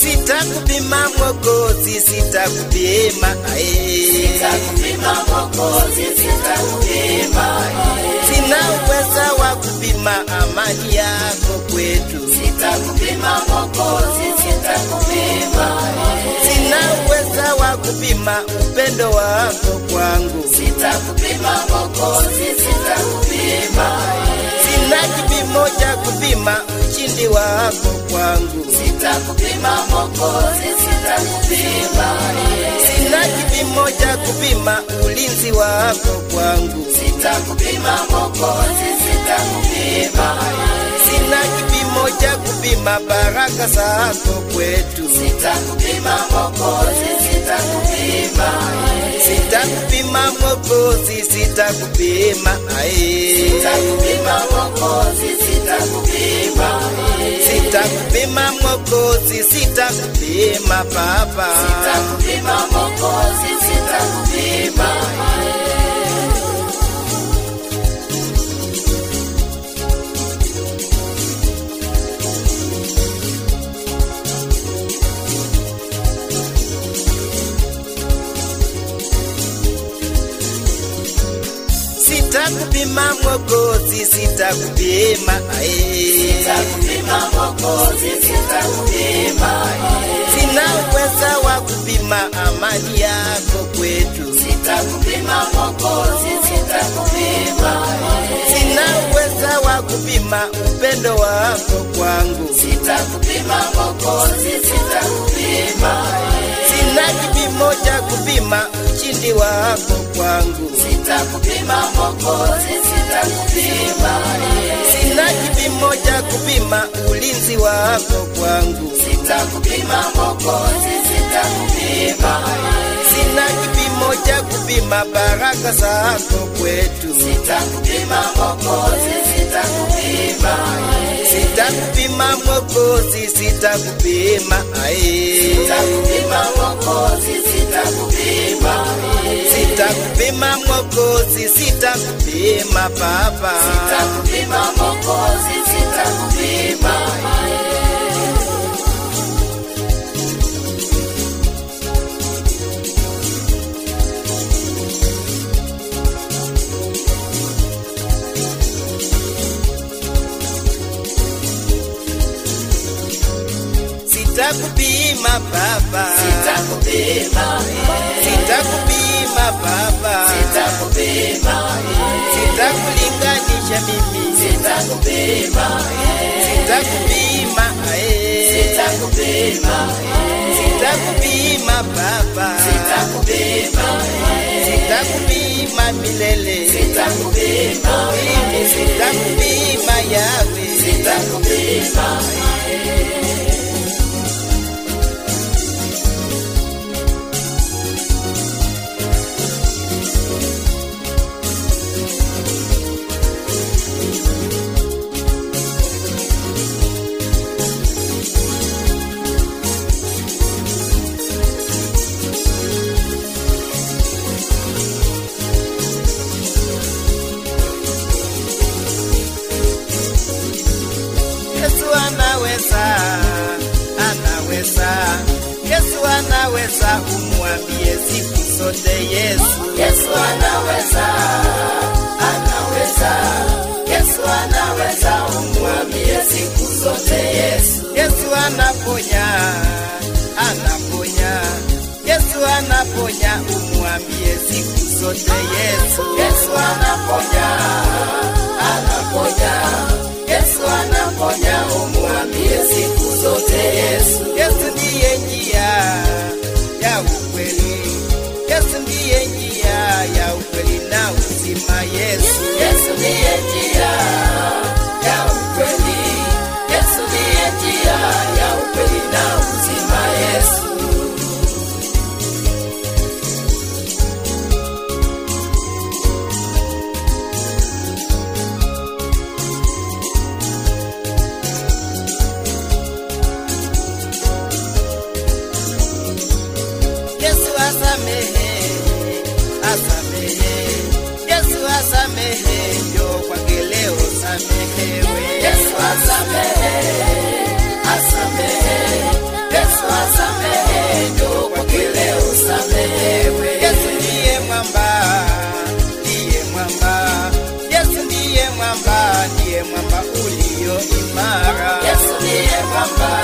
sitakupima Mwokozi, sitakupima ae. Sitakupima Mwokozi, sitakupima. Sina uweza wa kupima amani yako kwetu, Sitakupima Mwokozi, sitakupima. sina uweza wa kupima upendo wako kwangu, Sitakupima Mwokozi, sitakupima. sina kipimo cha kupima ushindi wako kwangu, Sitakupima Mwokozi, sitakupima. sina kipimo cha kupima ulinzi wako kwangu, Sitakupima Mwokozi, sitakupima. sina kipimo cha kupima baraka zako kwetu, Sitakupima Mwokozi, sitakupima. sitakupima Mwokozi, sitakupima ae. Sitakupima Mwokozi, sitakupima. Sitakupima Mwokozi, sitakupima Baba, Sitakupima Mwokozi, sitakupima. sitakupima Mwokozi, sitakupima ae. Sitakupima Mwokozi, sitakupima. Sina uweza wa kupima amani yako kwetu, Sitakupima Mwokozi, sitakupima. sina uweza wa kupima upendo wako kwangu, Sitakupima Mwokozi, sitakupima. sina kipimo cha kupima ushindi wako kwangu, Sitakupima Mwokozi, sitakupima. sina kipimo cha kupima ulinzi wako kwangu, Sitakupima Mwokozi, sitakupima. sina kipimo cha kupima baraka zako kwetu, Sitakupima Mwokozi, sitakupima. sitakupima Mwokozi, sitakupima ae. Sitakupima Mwokozi, sitakupima. Sitakupima Mwokozi, sitakupima Baba, Sitakupima Mwokozi, sitakupima. sitakupima Baba, Sitakupima. sitakupima Baba, Sitakupima. sitakulinganisha mimi, Sitakupima. sitakupima ae, Sitakupima. sitakupima Baba, Sitakupima. sitakupima milele, Sitakupima. mimi sitakupima yawe, Sitakupima. Yesu anaweza, anaweza, Yesu anaweza, umwambie siku zote Yesu. Yesu anaweza, anaweza. Yesu anaweza, umwambie siku zote Yesu. Yesu anaponya, anaponya, Yesu anaponya, umwambie siku zote Yesu. Yesu anaponya, anaponya. Yesu anaponya, umwambie siku zote Yesu. Yesu ndiye njia ya ukweli, Yesu ndiye njia ya ukweli na uzima. Yesu, Yesu ndiye njia ya ukweli. Yesu ndiye njia ya ukweli na uzima. Yesu. Yesu asamehe, asamehe, Yesu asamehe, njoo kwake leo samehewe. Yesu asamehe, asamehe. Yesu mwamba, ndiye mwamba ulio imara. Yesu ndiye mwamba,